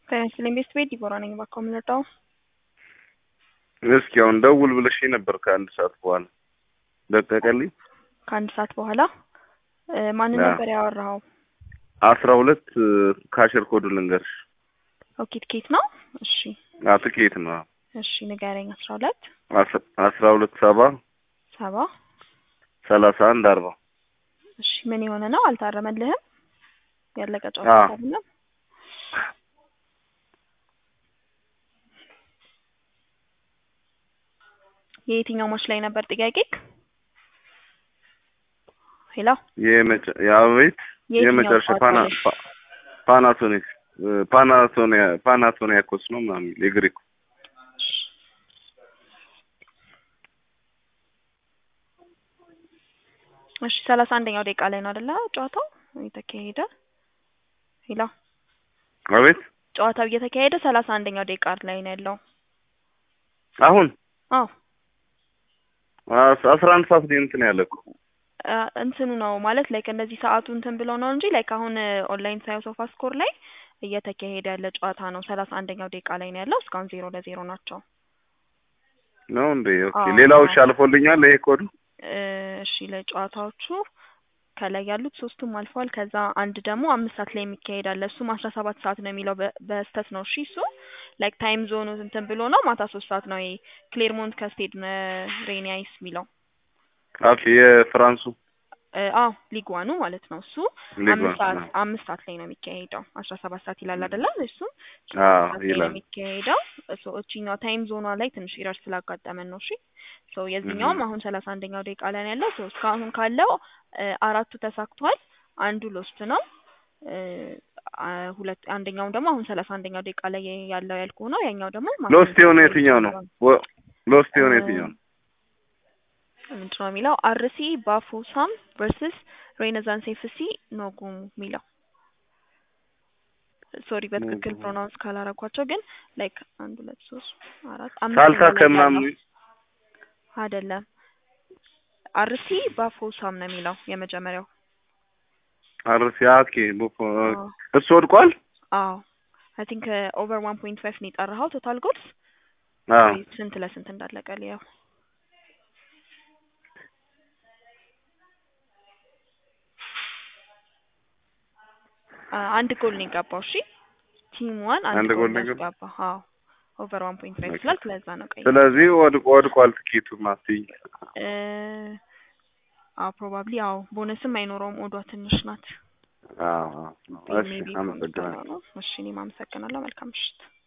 ጤና ይስጥልኝ ቤስት ቤት ዲቦራ ነኝ። እባክዎ ምን ልርዳው? እስኪ አሁን ደውል ብለሽኝ ነበር ከአንድ ሰዓት በኋላ ለቀቀልኝ። ከአንድ ሰዓት በኋላ እ ማንን አዎ። ነበር ያወራኸው? አስራ ሁለት ካሽር ኮዱ ልንገርሽ። ኦኬ ትኬት ነው። እሺ አ ትኬት ነው። እሺ ንገረኝ። አስራ ሁለት አስ- አስራ ሁለት ሰባ ሰባ ሰላሳ አንድ አርባ እሺ ምን የሆነ ነው? አልታረመልህም? ያለቀ ጨዋታ አዎ። አይደለም? የየትኛው ማች ላይ ነበር ጥያቄክ? ሄሎ የመጨ- የአቤት የየትኛው የመጨረሻ ጨዋታ ፓና ላይ? ፓ- ፓናሶኒክ እ ፓናሶኒያ ፓናሶኒያኮስ ነው ምናምን የግሪኩ እሺ ሰላሳ አንደኛው ደቂቃ ላይ ነው አይደለ ጨዋታው እየተካሄደ? ሄሎ አቤት ጨዋታው እየተካሄደ ሰላሳ አንደኛው ደቂቃ ላይ ነው ያለው። አሁን አዎ አስ- አስራ አንድ ሰዓት ላይ እንትን ያለ እኮ አ፣ እንትኑ ነው ማለት ላይክ እንደዚህ ሰዓቱ እንትን ብሎ ነው እንጂ ላይክ አሁን ኦንላይን ሳየው ሶፋ ስኮር ላይ እየተካሄደ ያለ ጨዋታ ነው። ሰላሳ አንደኛው ደቂቃ ላይ ነው ያለው። እስካሁን ዜሮ ለዜሮ ናቸው። ነው እንዴ? ኦኬ አዎ፣ ሌላው አዎ። እሺ አልፎልኛል። ይሄ ኮዱ እ፣ እሺ ለጨዋታዎቹ ከላይ ያሉት ሶስቱም አልፈዋል። ከዛ አንድ ደግሞ አምስት ሰዓት ላይ የሚካሄድ አለ። እሱም አስራ ሰባት ሰዓት ነው የሚለው በ- በስተት ነው። እሺ እሱ ላይክ ታይም ዞኑ እንትን ብሎ ነው ማታ ሶስት ሰዓት ነው። ይሄ ክሌርሞንት ከስቴድ ሬኒያይስ የሚለው ኦኬ የፍራንሱ እ፣ አዎ ሊግ ዋኑ ማለት ነው። እሱ ሊግ አምስት ዋን ሰዓት ነው። አምስት ሰዓት ላይ ነው የሚካሄደው። አስራ ሰባት ሰዓት ይላል አይደለ? እሱም አዎ ሰዓት ላይ ነው ይላል። የሚካሄደው። እሱ እቺኛው ታይም ዞኗ ላይ ትንሽ ኢረር ስላጋጠመን ነው። እሺ ሶ የዚህኛውም እህ። አሁን ሰላሳ አንደኛው ደቂቃ ላይ ነው ያለው። ሶ እስካሁን ካለው እ፣ አራቱ ተሳክቷል። አንዱ ሎስት ነው። እ፣ አ፣ ሁለት አንደኛውም ደግሞ አሁን ሰላሳ አንደኛው ደቂቃ ላይ ያለው ያልኩህ ነው። ያኛው ደግሞ ሎስት የሆነ የትኛው ነው? ወ- ሎስት የሆነ የትኛው ነው? ምንድን ነው የሚለው አርሲ ባፎሳም ቨርስስ ሬኔዛንስ ኤፍሲ ኖጉም የሚለው ሶሪ በትክክል ኖጉም። ፕሮናውንስ ካላረኳቸው ግን ላይክ አንድ ሁለት ሶስት አራት ሳልሳ አምስተኛ ላይ ከምናምን ያለው አይደለም አርሲ ባፎሳም ነው የሚለው የመጀመሪያው አርሲ ኦኬ ቡፎ አዎ እሱ ወድቋል። አዎ አይ ቲንክ ኦቨር ዋን ፖይንት ፋይቭ ነው የጠራኸው ቶታል ጎልስ አዎ ስንት ለስንት እንዳለቀ ልየው አ፣ አንድ ጎል ነው የገባው እሺ ቲም ዋን አንድ አንድ ጎል ጎል ነው ነው የገባው? ያስገባው አዎ ኦቨር ዋን ፖይንት ፋይቭ ኦኬ። ስላልክ ለዛ ነው ቀይ ስለዚህ ወድቆ ወድቋል ትኬቱ ማስይ እ፣ አዎ ፕሮባብሊ አዎ ቦነስም አይኖረውም ኦዷ ትንሽ ናት አዎ አዎ። እሺ ሜቢ አመሰግናለሁ። ነው እሺ እኔም አመሰግናለሁ መልካም ምሽት